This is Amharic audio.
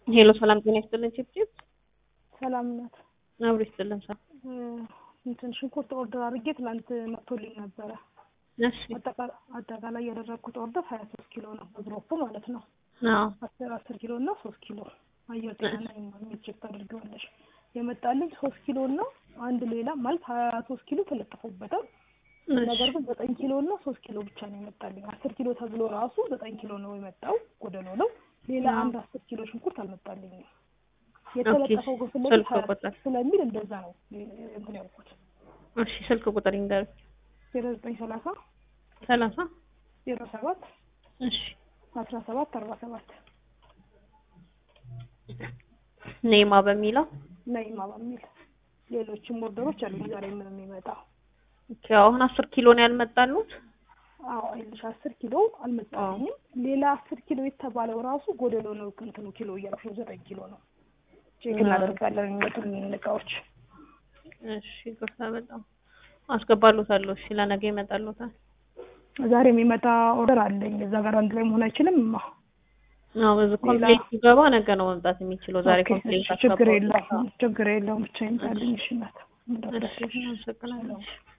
ሄሎ ሰላም ጤና ይስጥልን። ቺፕቺፕ ሰላም ናት። አብሮ ይስጥልን። ሰ እንትን ሽንኩርት ኦርደር አድርጌ ትናንት መጥቶልኝ ነበረ። እሺ አጠቃ- አጠቃላይ ያደረግኩት ኦርደር ሀያ ሶስት ኪሎ ነው በግሮፕ ማለት ነው። አዎ አስር አስር ኪሎ እና ሶስት ኪሎ አየር ጤና ላይ የሚችል ታደርገዋለሽ። የመጣልኝ ሶስት ኪሎ እና አንድ ሌላ ማለት ሀያ ሶስት ኪሎ ተለጥፎበታል። ነገር ግን ዘጠኝ ኪሎ እና ሶስት ኪሎ ብቻ ነው የመጣልኝ። አስር ኪሎ ተብሎ ራሱ ዘጠኝ ኪሎ ነው የመጣው ጎደሎ ነው። ሌላ አዎ። አንድ አስር ኪሎ ሽንኩርት አልመጣልኝም። የተለጠፈው ግን ስለሚል ስልክ ሀያ ቁጥር ስለሚል እንደዛ ነው እንትን ያልኩት። እሺ ስልክ ቁጥር ይንገር። ዜሮ ዘጠኝ ሰላሳ ሰላሳ ዜሮ ሰባት እሺ አስራ ሰባት አርባ ሰባት ኔማ በሚለው ነይማ በሚል ሌሎችም ኦርደሮች አሉ ዛሬ ምን የሚመጣው ኦኬ። አሁን አስር ኪሎ ነው ያልመጣሉት። አዎ አይልሽ አስር ኪሎ አልመጣልኝም። ሌላ አስር ኪሎ የተባለው ራሱ ጎደሎ ነው። እንትኑ ኪሎ እያልኩ ነው፣ ዘጠኝ ኪሎ ነው። ቼክ እናደርጋለን የሚመጡልን እቃዎች። እሺ ይቅርታ በጣም አስገባሉታለሁ። እሺ ለነገ ይመጣሉታል። ዛሬ የሚመጣ ኦርደር አለኝ። እዛ ጋር አንድ ላይ መሆን አይችልም። ማ አዎ በዚህ ኮምፕሌት ሲገባ ነገ ነው መምጣት የሚችለው። ዛሬ ኦኬ፣ ኮምፕሌት እሺ፣ ችግር የለውም ችግር የለውም። ብቻ ይምጣልኝ። እሺ እናት እሺ አመሰግናለሁ።